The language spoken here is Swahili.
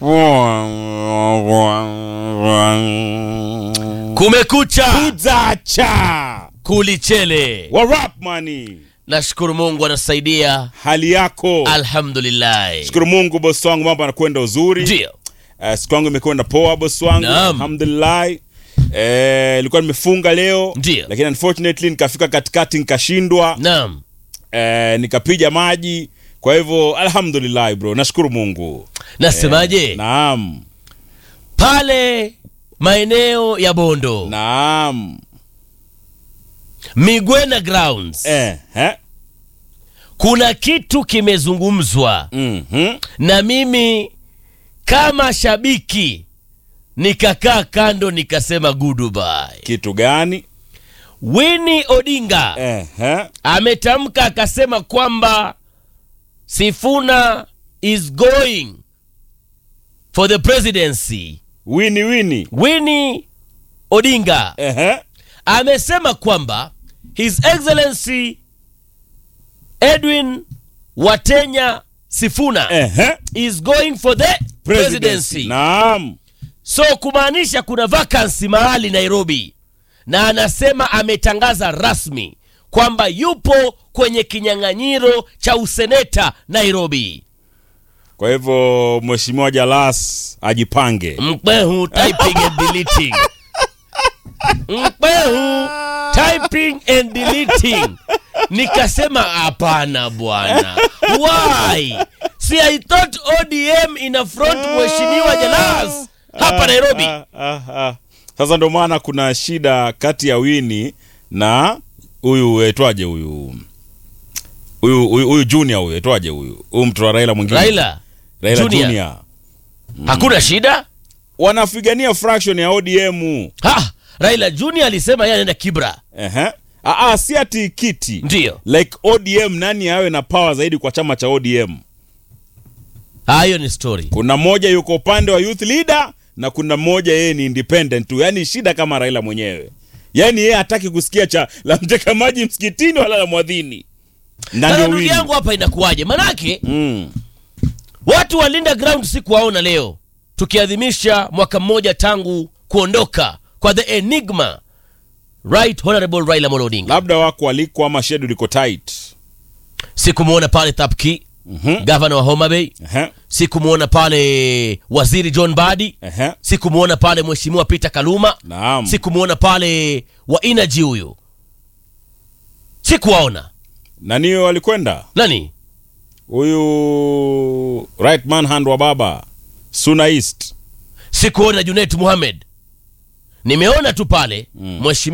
Kumekucha Kuzacha kulichele. wa rap money, Nashukuru Mungu anasaidia, hali yako? alhamdulillah. Shukuru Mungu bosi wangu, mambo yanakwenda uzuri. Ndio Uh, siku yangu imekwenda poa bosi wangu, Naam. alhamdulillah. Eh, ilikuwa nimefunga leo Ndio. lakini unfortunately nikafika katikati nikashindwa, naam, eh, nikapiga maji. Kwa hivyo alhamdulillah bro, nashukuru Mungu. nasemaje? Naam, Pale maeneo ya Bondo naam. Migwena Grounds Eh, eh. kuna kitu kimezungumzwa Mhm. na mimi kama shabiki nikakaa kando nikasema goodbye. Kitu gani? Winnie Odinga Eh, eh. ametamka akasema kwamba Sifuna is going for the presidency. Wini wini. Winnie Odinga Eh, eh. amesema kwamba His Excellency Edwin Watenya Sifuna Eh, eh. is going for the presidency. Presidency. Naam. So kumaanisha kuna vacancy mahali Nairobi, na anasema ametangaza rasmi kwamba yupo kwenye kinyang'anyiro cha useneta Nairobi. Kwa hivyo Mheshimiwa Jalas ajipange. Mkwehu typing and deleting. Mkwehu typing and deleting. Nikasema hapana bwana. Why? See, I thought ODM ina front Mheshimiwa Jalas hapa Nairobi. Ah, ah, ah. Sasa ndo maana kuna shida kati ya Wini na huyu etwaje huyu huyu huyu huyu junior huyu etwaje huyu huyu mtu wa Raila mwingine Raila, Raila Junior. junior. hakuna shida. wanapigania fraction ya ODM. Ha, Raila Junior alisema yeye anaenda Kibra. Ehe. Ah, ah, si ati kiti Ndio. like ODM, nani awe na power zaidi kwa chama cha ODM? Ah, hiyo ni story. Kuna mmoja yuko upande wa youth leader na kuna mmoja yeye ni independent tu, yaani shida kama Raila mwenyewe, yaani yeye hataki kusikia cha la mteka maji msikitini wala la mwadhini. Na Sasa ndio ndugu Winnie. yangu hapa inakuwaje? Manake Mm. watu wa Linda Ground sikuwaona leo tukiadhimisha mwaka mmoja tangu kuondoka kwa the enigma right honorable Raila Amolo Odinga. labda wako waliko ama schedule iko tight. Sikumwona pale Thapki, Mhm. gavana wa Homa Bay. Ehe. Sikumwona pale waziri John Badi. Ehe. Sikumwona pale mheshimiwa Peter Kaluma. Naam. Sikumwona pale wa Energy huyu. Sikuwaona. Nani huyo walikwenda? Nani? Huyu right man hand wa baba Suna East. Sikuona Junet Mohamed. Nimeona tu pale mheshimiwa